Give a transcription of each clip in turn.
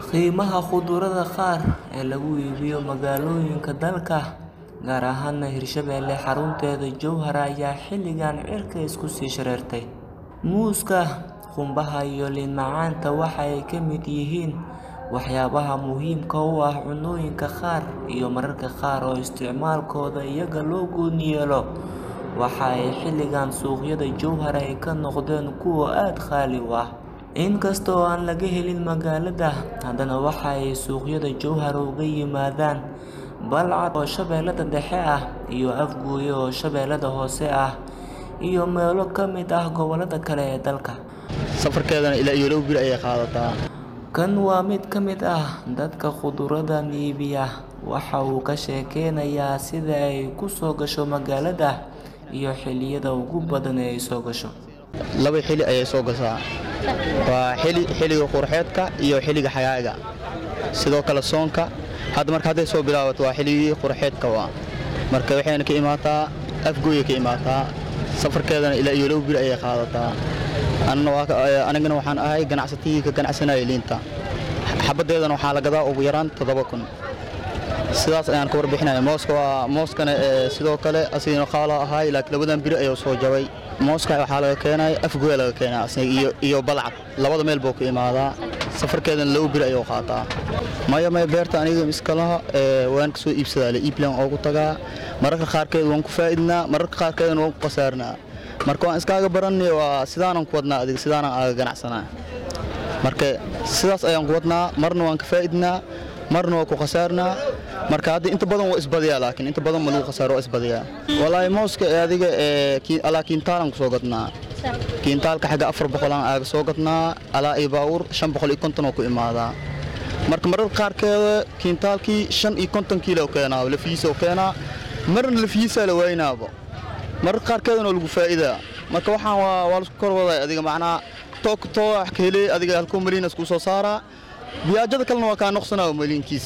Qiimaha khudradda qaar ee lagu iibiyo magaalooyinka dalka, gaar ahaan Hirshabelle xarunteeda Jowhar ayaa xilligan cirka isku sii shareertay. Muuska, qumbaha iyo liin macaanta waxa ay ka mid yihiin waxyaabaha muhiimka u ah cunnooyinka qaar iyo mararka qaar oo isticmaalkooda iyaga loo gooni yeelo. Waxa ay xilligan suuqyada Jowhar ay ka noqdeen kuwo aad qaali u ah. Inkasta oo aan laga helin magaalada, haddana waxa ay suuqyada Jowhar uga yimaadaan Balcad oo Shabeellaha Dhexe ah, iyo Afgoye oo Shabeellaha Hoose ah, iyo meelo ka mid ah gobollada kale ee dalka. Safarkeedana ilaa iyo laba bil ayay qaadataa. Kan waa mid ka mid ah dadka khudradda iibiya. Waxa uu ka sheekeynayaa sida ay ku soo gasho magaalada iyo xilliyada ugu badan ee ay soo gasho. Laba xilli ayay soo gashaa. Waa xilli xilliga qurxeedka iyo xilliga xagaaga. Sidoo kale soonka hadda marka hadday soo bilaabato waa xilligii qurxeedka waa. Marka waxayna ka imaataa Afgoye ka imaataa. Safarkeedana ilaa iyo laba bil ayay qaadataa. Anna waa anigana waxaan ahay ganacsatigii ka ganacsanayay liinta. Xabadeedana waxaa la gadaa ugu yaraan toddoba kun. Sidaas ayaan ka warbixinaya. Mooska waa mooskana sidoo kale asigana qaala ahay laakiin labadan biri ayuu soo jabay. Mooska waxaa laga keenay Afgoye laga keenay asiga iyo iyo Balcad. Labada meel buu ka imaadaa. Safarkeedana laba biri ayuu qaataa. Maya maya beerta aniga iska laha waan ka soo iibsadaa iiblan ugu tagaa. Mararka qaarkeed waan ku faa'iidnaa, mararka qaarkeedna waan ku qasaarnaa. Marka waan iskaaga barannay waa sidaanan ku wadnaa adiga sidaanan aaga ganacsanaa. Marka sidaas ayaan ku wadnaa marna waan ka faa'iidnaa marna waan ku qasaarnaa. Marka hadda inta badan waa isbadiyaa laakiin inta badan ma lagu qasaaro waa isbadiyaa. Wallaahi mooska adiga alaa kiintaalan ku soo gadnaa. Kiintaalka xagga afar boqol aan aaga soo gadnaa alaa iyo baawur shan boqol iyo konton oo ku imaadaa. Marka mararka qaarkeeda kiintaalkii shan iyo konton kiilo keenaa lafiisa oo keenaa marna lafiisa la waynaabo. Mararka qaarkeedana waa lagu faa'iidaa. Marka waxaan waa waa la isku kor waday adiga macnaa toog too wax ka helay adiga halkuu malin isku soo saaraa. Biyaajada kalena waa kaa noqsanaa malinkiis.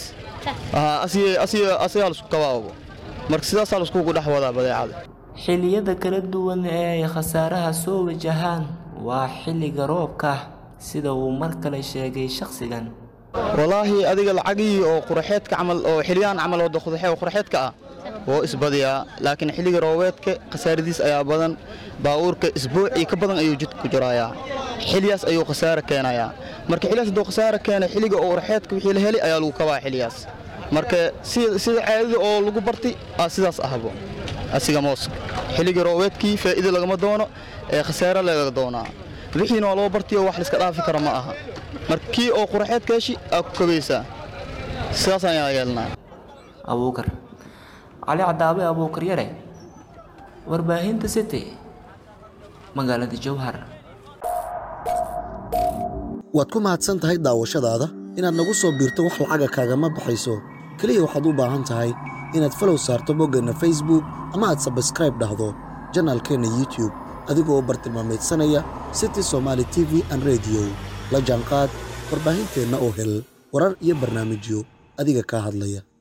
asiga asiga asiga la isku kabaabo. Marka sidaas la isku dhex wadaa badeecada. Xilliyada kala duwan ee ay khasaaraha soo wajahaan waa xilliga roobka, sida uu mar kale sheegay shaqsigan. Wallaahi adiga lacagii oo qurxeedka camal oo xiliyaan camal oo dakhdaxay oo qurxeedka ah oo isbadiyaa laakiin xilliga roobeedka khasaaradiis ayaa badan baawurka isbuucii ka badan ayuu jidka ku jirayaa xiliyaas ayuu khasaare keenayaa marka xiliyaas hadduu khasaare keenay xilliga oo qurxeedka wixii la helay ayaa lagu kabaa xiliyaas marka sida sida caadada oo lagu bartay aa sidaas ahbo asiga mooska xilliga roobeedkii faa'iido lagama doono ee khasaare laga doonaa wixiina waa loo bartay oo wax la iska dhaafi kara ma aha marka kii oo qurxeedka heshi aa ku kabaysaa sidaas ayaan yeelnaa Abuukar Cali Cadaabe Abuukar Yare Warbaahinta City magaalada Jowhar waad ku mahadsan tahay daawashadaada inaad nagu soo biirto wax lacaga kaagama baxayso keliya waxaad u baahan tahay inaad falow saarto boggeenna facebook ama aad sabskraib dhahdo janaalkeenna youtube adigoo bartilmaameedsanaya city somaali t v an rediyo la jaanqaad warbaahinteenna oo hel warar iyo barnaamijyo adiga kaa hadlaya